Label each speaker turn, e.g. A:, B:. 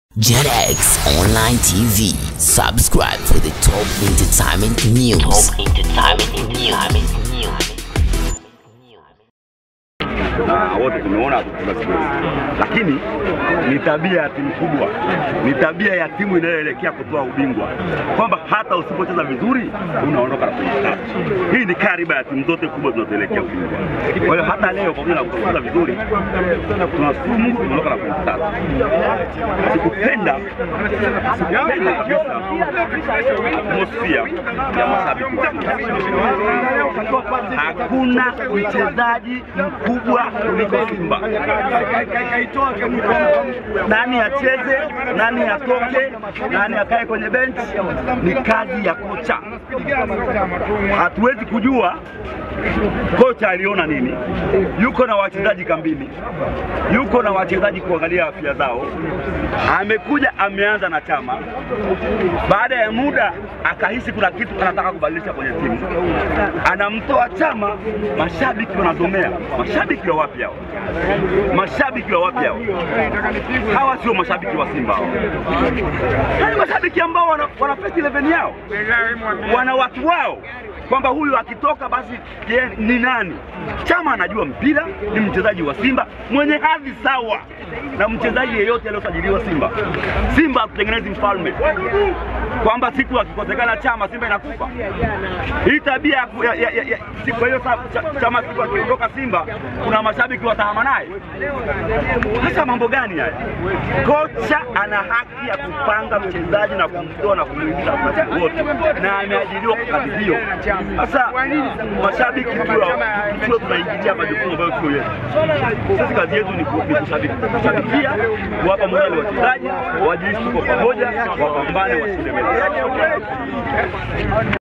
A: JetX Online TV. Subscribe for the top entertainment news. Top entertainment news.
B: na wote tumeona tukipiga stori, lakini ni tabia ya timu kubwa, ni tabia ya timu inayoelekea kutoa ubingwa, kwamba hata usipocheza vizuri unaondoka na pointi tatu. Hii ni kariba ya timu zote kubwa zinazoelekea ubingwa. Kwa hiyo hata leo pamoja na kucheza vizuri, tunashukuru Mungu tunaondoka na pointi tatu. Sikupenda sikupenda kabisa atmosphere ya mashabiki wa Simba. Hakuna mchezaji mkubwa kuliko Simba. Nani acheze, nani atoke, nani akae kwenye benchi ni kazi ya kocha. Hatuwezi kujua kocha aliona nini. Yuko na wachezaji kambini, yuko na wachezaji kuangalia afya zao. Amekuja ameanza na Chama, baada ya muda akahisi kuna kitu anataka kubadilisha kwenye timu, anamtoa Chama, mashabiki wanazomea. Mashabiki wa wapi hao? Mashabiki wa wapi hao? Hawa sio mashabiki wa Simba hao. Yaani mashabiki ambao wana, wana first 11 yao, wana watu wao kwamba huyu akitoka basi ye, ni nani? Chama anajua mpira, ni mchezaji wa Simba mwenye hadhi sawa na mchezaji yeyote aliyosajiliwa Simba. Simba hatutengenezi mfalme kwamba siku akikosekana Chama Simba inakufa. Hii tabia ya, ya, ya, ya, ya, siku kwa hiyo sa- cha- Chama siku akiondoka Simba kuna mashabiki watahama naye. Sasa mambo gani haya? Kocha ana haki ya kupanga mchezaji na kumtoa na kumuingiza wakati wote, na ameajiriwa kwa kazi hiyo. Sasa mashabiki tuwe tuwe tunaingilia majukumu ambayo sio yetu. Sisi kazi yetu ni ku- ni kushabiki- kushabikia, kuwapa morali wachezaji, wajihisi tuko pamoja, wapambane, washinde mechi.